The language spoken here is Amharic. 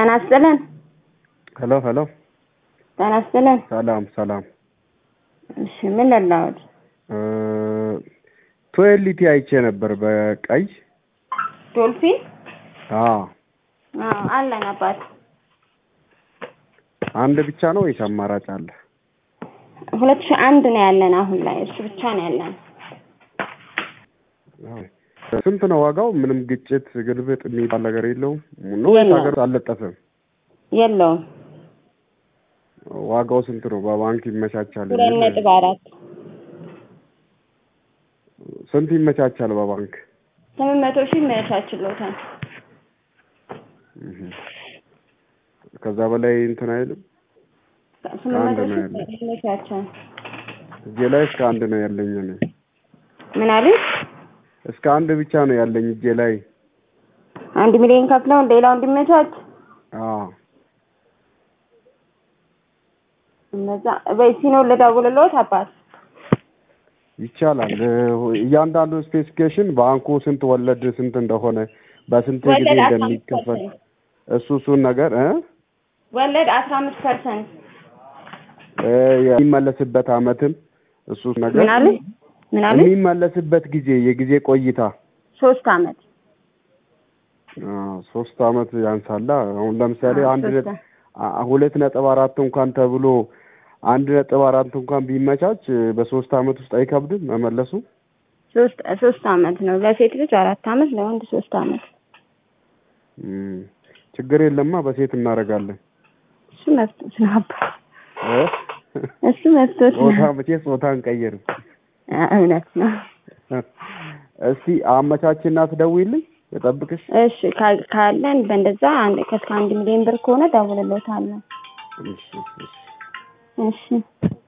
ጤና ይስጥልን። ሄሎ ሄሎ፣ ጤና ይስጥልን። ሰላም ሰላም። እሺ ምን ልላወድ? ቶኤሊቲ አይቼ ነበር በቀይ ዶልፊን አዎ። አዎ አለን አባት። አንድ ብቻ ነው ወይስ አማራጭ አለ? ሁለት ሺህ አንድ ነው ያለን አሁን ላይ እሱ ብቻ ነው ያለን። ስንት ነው ዋጋው? ምንም ግጭት ግልብጥ የሚባል ነገር የለውም ነው ወይስ የለውም። ሀገር አልለጠፈም? የለውም ዋጋው ስንት ነው? በባንክ ይመቻቻል? ሁለት የሚል ነጥብ አራት ስንት ይመቻቻል በባንክ? ስምንት መቶ ሺህ ይመቻችሎታል። እህ። ከዛ በላይ እንትን አይልም። ስምንት መቶ አንድ ነው ሺህ ይመቻቻል። እጄ ላይ እስከ አንድ ነው ያለኝ እኔ ምን አሉኝ? እስከ አንድ ብቻ ነው ያለኝ እጄ ላይ። አንድ ሚሊዮን ከፍለው ሌላው እንዲመቻች አዎ እነዛ በሲኖ ልደውልልዎት አባት ይቻላል። እያንዳንዱ ስፔሲፊኬሽን ባንኩ ስንት ወለድ ስንት እንደሆነ በስንት ጊዜ ወለድ አስራ አምስት እንደሚከፈል ፐርሰንት እሱ እሱን ነገር እ ወለድ አስራ አምስት ፐርሰንት እ የሚመለስበት አመትም እሱ ነገር ምን አሉኝ? ምን አሉኝ? የሚመለስበት ጊዜ የጊዜ ቆይታ ሶስት አመት አዎ፣ ሶስት አመት ያንሳላ። አሁን ለምሳሌ አዎ፣ አንድ ሶስት ነጥ- አ- ሁለት ነጥብ አራት እንኳን ተብሎ አንድ ነጥብ አራት እንኳን ቢመቻች በሶስት አመት ውስጥ አይከብድም መመለሱ። ሶስት ሶስት አመት ነው ለሴት ልጅ አራት አመት ለወንድ ሶስት አመት እም፣ ችግር የለማ በሴት እናደርጋለን። እሱ መፍቶት ነው አባት እ? እሱ መፍቶት ነው ጾታ መቼ ጾታ እንቀይርም። አ- እውነት ነው እስቲ አመቻችና ትደውይልኝ ልጠብቅሽ። እሺ ካ- ካለን በእንደዛ አንድ ከእስከ አንድ ሚሊዮን ብር ከሆነ ደውልልዎታለሁ እሺ እሺ እሺ